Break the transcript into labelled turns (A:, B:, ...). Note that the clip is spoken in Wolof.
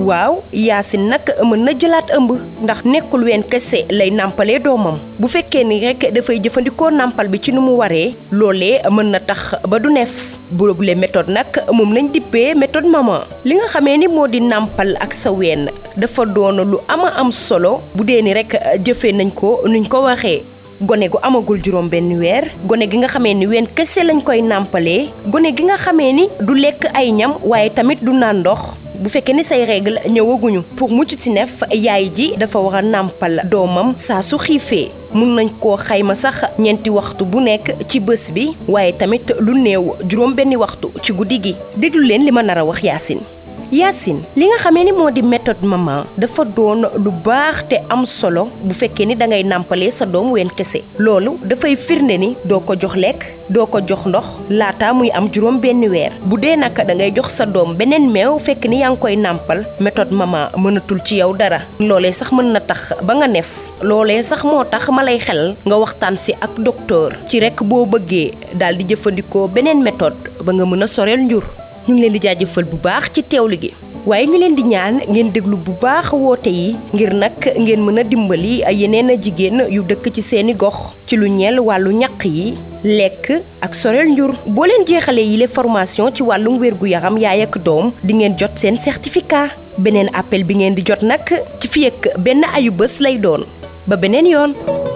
A: waaw yaasin nag mën na jëlaat ëmb ndax nekkul ween kese lay nàmpalee doomam bu fekkee ni rek dafay jëfandikoo nàmpal bi ci nu mu waree loolee mën na tax ba du neef boobule méthode nag moom lañ dippee méthode maman li nga xamee ni moo di nàmpal ak sa ween dafa doon lu ama am solo bu dee ni rek jëfee nañ ko nuñ ko waxee gone gu amagul juróom benn weer gone gi nga xamee ni ween kese lañ koy nàmpalee gone gi nga xamee ni du lekk ay ñam waaye tamit du naan ndox bu fekkee ni say règle ñëwaguñu pour mucc ci nef yaay ji dafa war a nàmpal doomam saa su xiifee mun nañ koo xayma sax ñeenti waxtu bu nekk ci bés bi waaye tamit lu néew juróom benni waxtu ci guddi gi déglu leen li ma nar a wax Yacine Yacine li nga xamee ni moo di méthode maman dafa doon lu baax te am solo bu fekkee ni da ngay nàmpalee sa doom ween kese loolu dafay firnde ni doo ko jox lekk doo ko jox ndox laata muy am juróom benn weer bu dee nag da ngay jox sa doom beneen meew fekk ni yaa ngi koy nàmpal méthode maman mënatul ci yow dara loolee sax mën na tax ba nga nef loolee sax moo tax ma lay xel nga waxtaan si ak docteur ci rek boo bëggee daal di jëfandikoo beneen méthode ba nga mën a soreel njur ñu ngi leen di jaajëfal bu baax ci teewlu gi waaye ñu leen di ñaan ngeen déglu bu baax woote yi ngir nag ngeen mën a dimbali yeneen a jigéen yu dëkk ci seeni gox ci lu ñeel wàllu ñaq yi lekk ak soreel njur boo leen jeexalee yile formation ci wàllum wérgu yaram yaay ak doom di ngeen jot seen certificat beneen appel bi ngeen di jot nag ci fi ak benn ayu bés lay doon ba beneen yoon